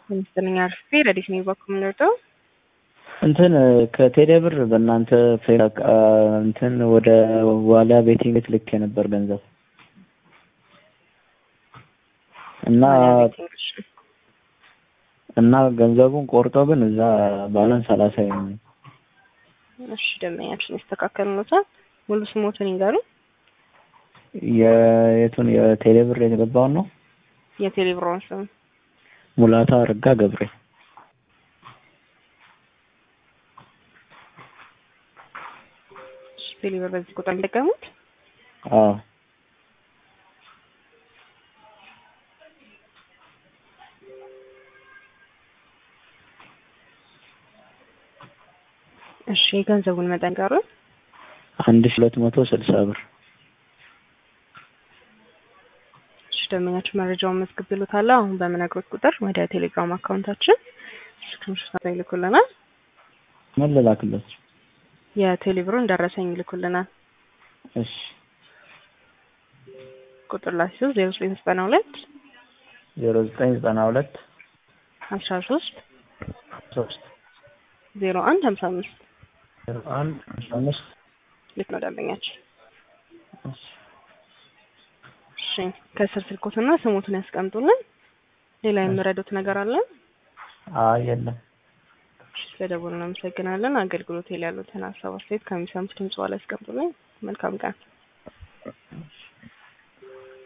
አምስተኛ አርፌ ረዲት ነው በኩል የምንወደው እንትን ከቴሌ ብር በእናንተ ፌክ እንትን ወደ ዋሊያ ቤቲንግ ቤት ልክ የነበር ገንዘብ እና እና ገንዘቡን ቆርጦ ግን እዛ ባላንስ ሰላሳ ነው። እሺ ደንበኛችን ያስተካከልነታል። ሙሉ ስሞትን ይንገሩ። የየቱን የቴሌ ብር የተገባውን ነው? የቴሌ ብሯን ስም ሙላታ አረጋ ገብሬ ቴሌ ብር በዚህ ቁጥር የሚጠቀሙት አዎ እሺ የገንዘቡን መጠን ጋር አንድ ሺህ ሁለት መቶ ስልሳ ብር እሺ ደንበኛችን መረጃውን መዝግብሎታል። አሁን በምነግሮት ቁጥር ወደ ቴሌግራም አካውንታችን ስክሪንሾት ይልኩልናል። ምን ልላክለት? የቴሌ ብሩን ደረሰኝ ይልኩልናል። እሺ ቁጥር ላይ ሲሆን ዜሮ ዘጠኝ ዘጠና ሁለት ዜሮ ዘጠኝ ዘጠና ሁለት አስራ ሶስት ሶስት ዜሮ አንድ ሀምሳ አምስት ዜሮ አንድ አስራ አምስት ልክ ነው ደንበኛችን። እሺ እሺ ከስር ስልኮትና ስሞትን ያስቀምጡልን። ሌላ የምረዱት ነገር አለ? አይ የለም። ስለደወሉ እናመሰግናለን። አገልግሎት ላይ ያሉትን ሀሳብ አስተያየት ከሚሰሙት ድምጽ ላይ ያስቀምጡልን። መልካም ቀን።